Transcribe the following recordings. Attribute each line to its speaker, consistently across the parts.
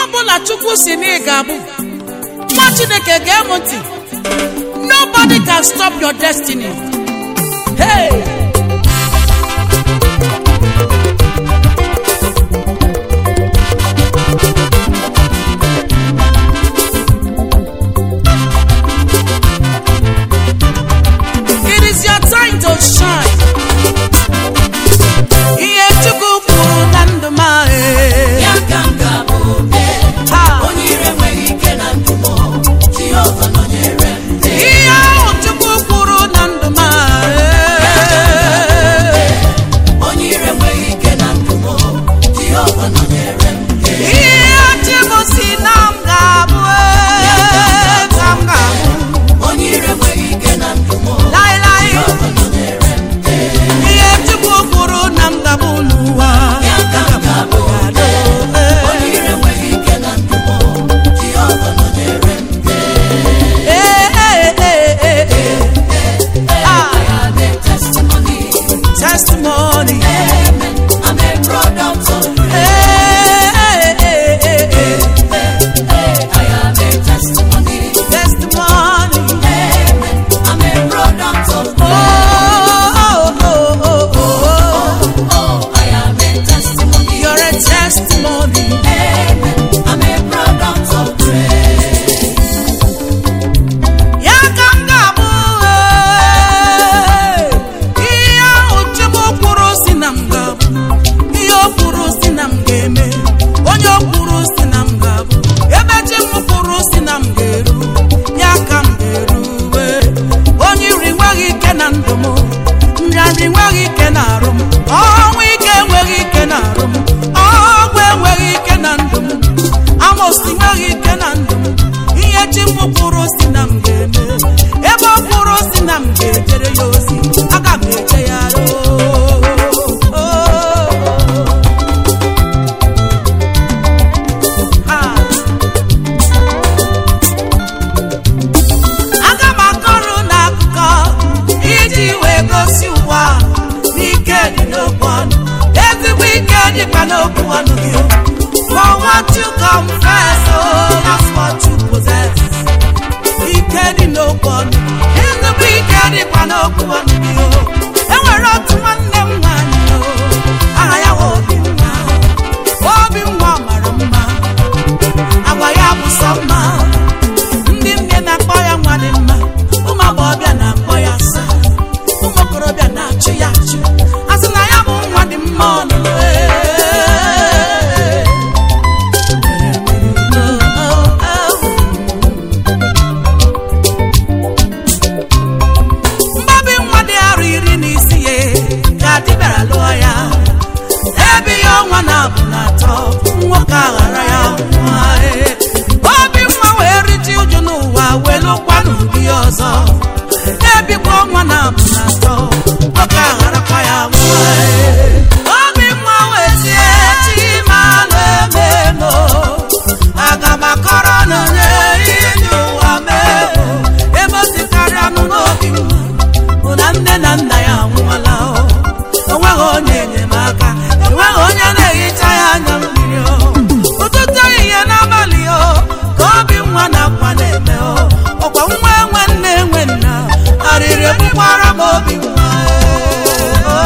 Speaker 1: ọbụla chukwu si na ị ga-abụ nwa chineke gee m ntị nobody can stop your destiny hey! It is your time to shine. Ihe Chukwu kwuru na ndụ m ahụ.
Speaker 2: Ya ka m ga-abụ obe,
Speaker 1: Ha!
Speaker 2: onye ire enweghị ike na ndụ m, Jehova nọnyere m.
Speaker 1: Ihe ahụ Chukwu kwuru na ndụ m ahụ.
Speaker 2: Onye ire enweghị ike na ndụ m, Jehova nọnyere m.
Speaker 1: Ihe Chukwu si na m ga-abụ ee, ka m ga-abụ.
Speaker 2: Onye ire enweghị ike na ndụ m,
Speaker 1: Laịlaị.
Speaker 2: Jehova nọnyere m.
Speaker 1: Ihe Chukwu kwuru na m ga-abụ n'ụwa.
Speaker 2: Ya ka m ga-abụ obe, onye ire enweghị ike na ndụ m, Jehova nọnyere m.
Speaker 1: Ee, ee, ee, ee, ee. Ah,
Speaker 2: I have a testimony.
Speaker 1: testimony.
Speaker 2: Amen. I'm a product of
Speaker 1: Ee, ee, ee, ee, ee.
Speaker 2: I have a testimony.
Speaker 1: Testimony.
Speaker 2: Amen. I'm a product of
Speaker 1: Oh, oh, oh, oh, oh.
Speaker 2: Oh, I am a testimony.
Speaker 1: You're a testimony.
Speaker 2: Amen. I'm a product of praise.
Speaker 1: Ya ka m ga-abụ ee. ihe ahụ Chukwu kwuru si na m ga-abụ ihe o kwuru si na m ga-eme onye o kwuru si na m ga-abụ ebe chi m kwuru si na m ga-eru ya ka m ga-eruwe onye iri nweghị ike na ndụ m nrịanrị nweghị ike na arụ m ọnwụ ike enweghị ike na arụ m ọgwụ enweghị ike na ndụ m amosi nweghị ike na ndụ m ihe chi m kwuru si na m ga-eme ebe ọ kwuru si na m ga-ejere ya ozi aga m eje ya aga m akọrọ n'akụkọ iji wee gosi ụwa n'ike dị n'okwu ọnụ ezigbo ike dịkwa n'okwu ọnụ gị for what you confess oh that's what you possess ike dị n'okwu ọnụ ezigbo ike dịkwa n'okwu ọnụ gị o enwere otu nwanne m nwanyị o aha ya bụ Obinwa Obinwa mara mma agwa ya bụ sọ mma ndị nne na-akpọ ya nwa dị mma ụmụ agbọghọbịa na-akpọ ya asa ụmụ okorobịa na-achụ ya achụ a sị na ya bụ nwa dị mma ọnụ mgbabi nwa dị arọ iri na isi ya ka di bịara lụọ ya ebe ya ọnwa na-abụ na atọ nwoke aghara ya nwa ee. obi nwa wee rite uju n'ụwa wee lụkwa n'ụdị ọzọ ebikwa ọnwa na-abụ na atọ nwoke agharakwa ya nwa ee. obi nwa wee tie chi ma na-ememo aga m akọrọ na onye ihe dị ụwa mee ebe o sikarịa anụ n'obi nwa bụ na nne na nna ya anwụọla o onweghị onye enyemaka enweghị onye na-ehicha ya anya mmiri o ụtụtụ ehihie n'abalị o ka obi nwa na akwa na-eme o ọkwa nwa enwe nne enwe nna arịrị egbukwara m obi nwa e.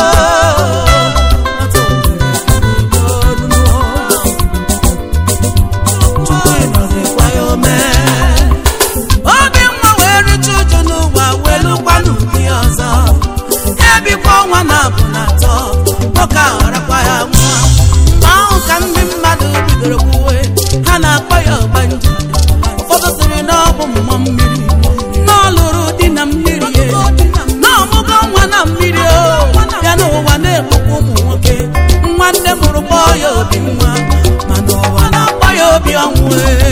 Speaker 1: Chukwu ịnọdụkwa ya omee obi nwa wee richa uju n'ụwa wee lụkwa n'ụdị ọzọ ebikwa ọnwa na abụ na atọ nwoke agharakwa ya nwa mgbe ahụ ka ndị mmadụ bidoro kwuwe ha na-akpọ ya ọgbanje ụfọdụ sịrị na ọ bụ mmụọ mmiri na ọ lụrụ di na mmiri ye na ọmụgo nwa na mmiri o ya n'ụwa na-egbukwa ụmụ nwoke nwanne mụrụ kpọọ ya obi nwa mana ụwa na-akpọ ya obi ọnwụ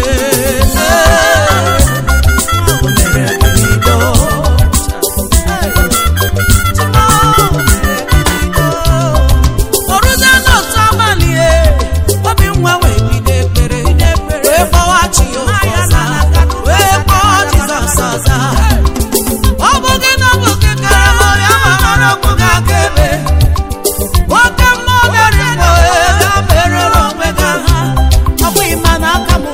Speaker 1: oruzie n'otu abalị e obi nwa wee bido ekpere wee kpọwa chi ya oke ọza wee kpọọ Jizọs ọza ọ bụ gị na ọ bụ gị kara m ya ma mara okwu gị aka ebe nwoke mmụọ bịara igbo ga mere onwe gị aha ọ bụghị ma na aka m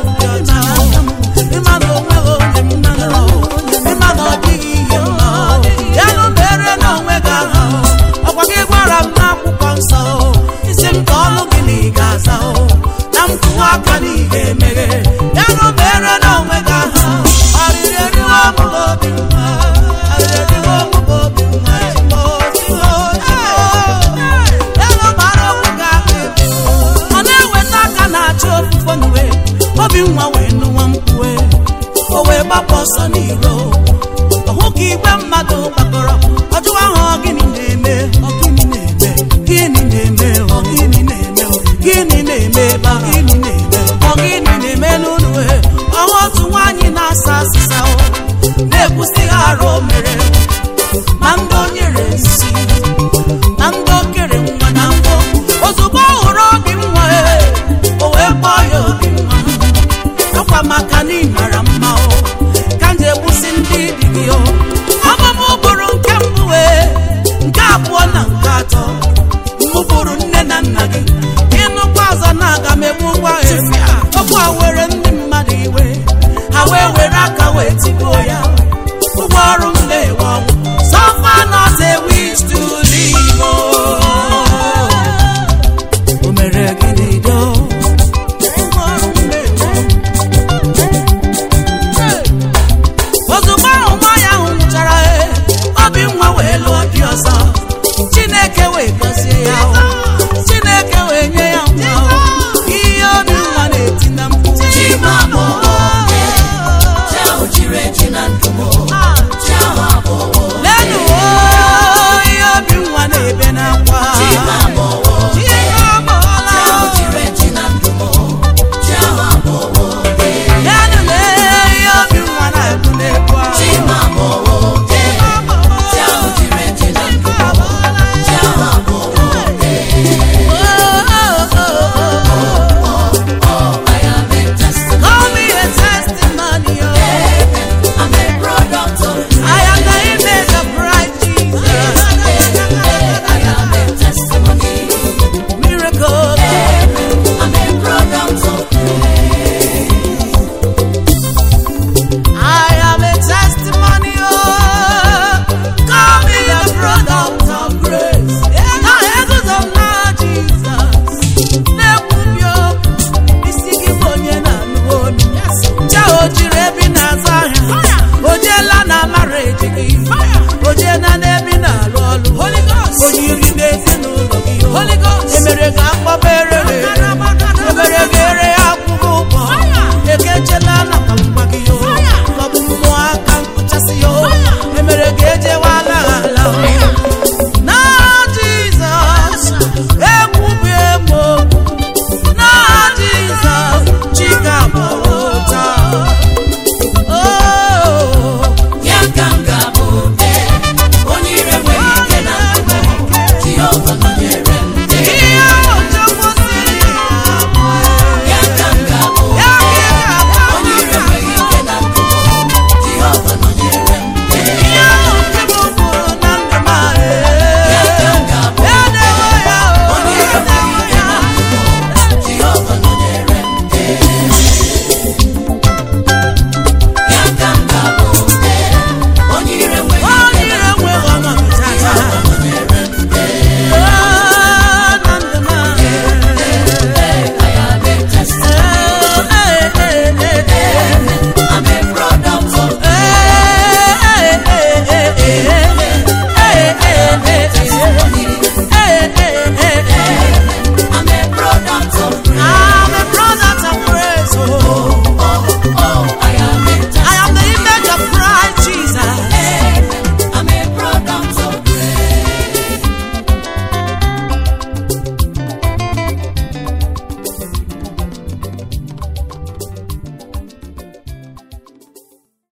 Speaker 1: obi nwa wee nụwa mkpue o wee gbapụ ọsọ n'iro ọhụ ka igwe mmadụ gbakọrọ ọjụwa ahụ ọ gịnị na-eme ọ gịnị na-eme gịnị na-eme ọ gịnị na-eme ọ gịnị na-eme ebe a gịnị na-eme ọ gịnị na-eme n'ụlọ e ọhụ otu nwaanyị na-asa asịsa o na-ekwusi arụ o mere na ndị o nyere nsi na ndị o kere nwa na mbụ ozugbo ọ hụrụ obi nwa e o wee kpọọ ya obi nwa akwa maka na ị mara mma o ka m ji egbusi ndị di gị o ọbụbụ bụrụ nke mbụ wee nke abụọ na nke atọ mụ bụrụ nne na nna gị ịnụkwa ọzọ na aga m egbu ụgwọ efia okwu a were ndị mmadụ iwe ha wee were aka wee tigbuo ya ụgwọ ọrụ m na-ewe ọnwụ suffer not a wish to live o o mere gịnị do ụgwọ ọrụ m na-ewe ozugbo ahụ nwaanyị ahụ nwụchara e obi nwa wee lụọ di ọzọ chineke wee gọzie ya o. chineke wee nye ya nwa o. ihe obi nwa na-eti na mkpu
Speaker 2: Chimamanda, chi ahụ chiri echi na ndụ m, chi ahụ abụọ.
Speaker 1: lenu o ihe obi nwa na-ebe n'akwa
Speaker 2: Chimamanda,
Speaker 1: ihe ọgbọọla
Speaker 2: chi ahụ chiri echi na ndụ m, chi ahụ abụọ.
Speaker 1: lenu na ihe obi nwa na-ekwu n'ekwu ahụ.
Speaker 2: Chimamanda, chi ahụ chiri echi na ndụ m, chi ahụ abụọ. I am a testimony.
Speaker 1: Call me a testimony, oh.
Speaker 2: I'm a product of
Speaker 1: I am the image of Christ Jesus.
Speaker 2: I am a testimony.
Speaker 1: Miracle.
Speaker 2: I'm a product of
Speaker 1: I am a testimony, oh. Call me a product of grace. Now, angels of Lord Jesus. Na-ekwubi okwu, isi gị bụ onye na-anụ olu. Cha o jiri ebi na-azụ ahịa. O jeela na mara eji gị.